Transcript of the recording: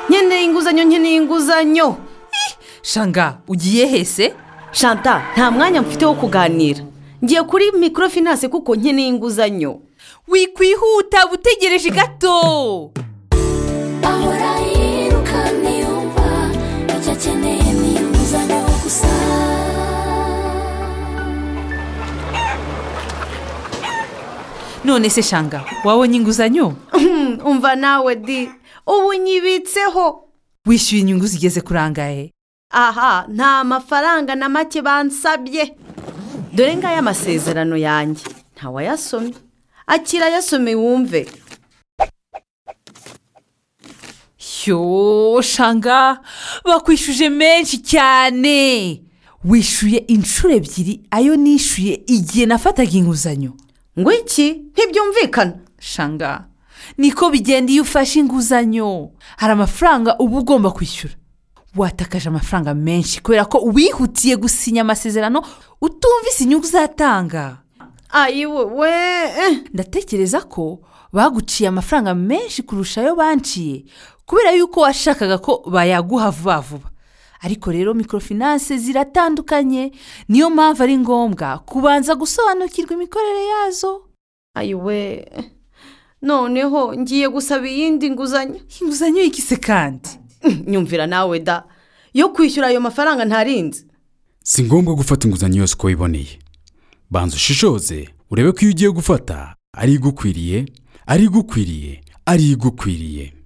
nkeneye inguzanyo nkeneye inguzanyo shanga ugiye hese shanta nta mwanya mfite wo kuganira ngiye kuri microfinance kuko nkeneye inguzanyo wikwihuta utegereje gato ahora yirukana yumva icyo akeneye ni inguzanyo gusa none se shanga wabonye inguzanyo Hmm, umva nawe di ubu nyibitseho wishyuye inyungu zigeze kuri angahe aha nta mafaranga na make bansabye dore ngaya amasezerano yanjye ntawayasomye akira ayasome wumve yo shanga bakwishyuje menshi cyane wishyuye inshuro ebyiri ayo nishyuye igihe nafataga inguzanyo ngo iki ntibyumvikana shanga niko bigenda iyo ufashe inguzanyo hari amafaranga uba ugomba kwishyura watakaje amafaranga menshi kubera ko wihutiye gusinya amasezerano utumvise inyungu uzatanga ayi wowe eh. ndatekereza ko baguciye amafaranga menshi kurusha ayo banciye kubera yuko washakaga ko bayaguha vuba vuba ariko rero microfinance ziratandukanye niyo mpamvu ari ngombwa kubanza gusobanukirwa imikorere yazo ayi we noneho ngiye gusaba iyindi nguzanyo inguzanyo y'ikise kandi nyumvira nawe da yo kwishyura ayo mafaranga ntarinzi si ngombwa gufata inguzanyo yose uko wiboneye banza ushishoze urebe ko iyo ugiye gufata ari igukwiriye ari igukwiriye ari igukwiriye